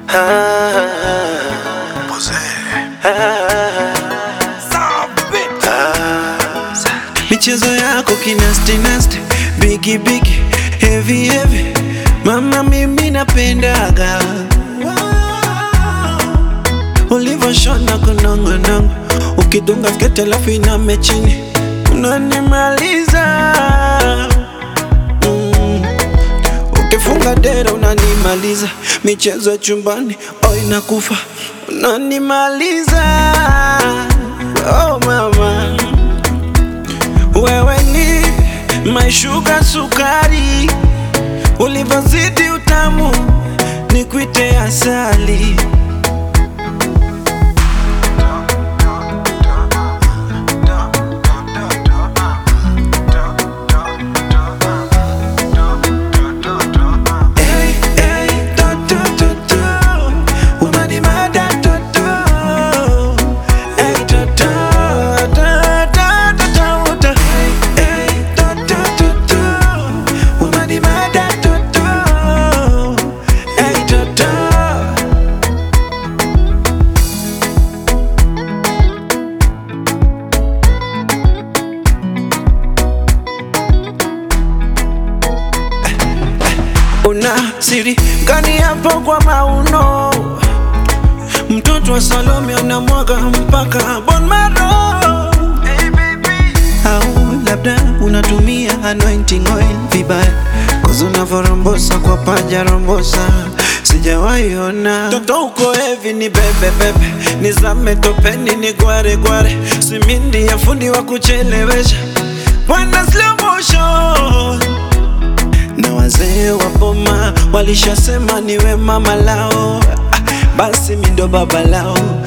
michezo yako kinasti nasti bigi bigi heavy heavy mama mimi napendaga ulivyoshona kunongonongo ukidunga skete alafu iname chini unanimaliza mm. ukifunga dera unanimaliza michezo ya chumbani oh inakufa unanimaliza oh mama wewe ni maishuga sukari, ulivyozidi utamu ni kwite asali. Hey, hey, to, to, to, to. Unanimada, to, to. Hey, to, to, to, to, to, to, to. Hey, hey, to, to, to, to. Unanimada, to, to. Hey, to, to. Una siri gani hapo kwa mauno? Mtoto wa Salome anamwaga mpaka bon maro. Au labda unatumia anointing oil vibaya, cause unavyorombosa kwa paja rombosa sijawahi ona. Toto uko hevi ni bebe bebe, nizame topeni ni gware gware, simindi ya fundi wa kuchelewesha, bwana slow motion na wazee wa boma walishasema niwe mama lao, ah, basi mi ndo baba lao.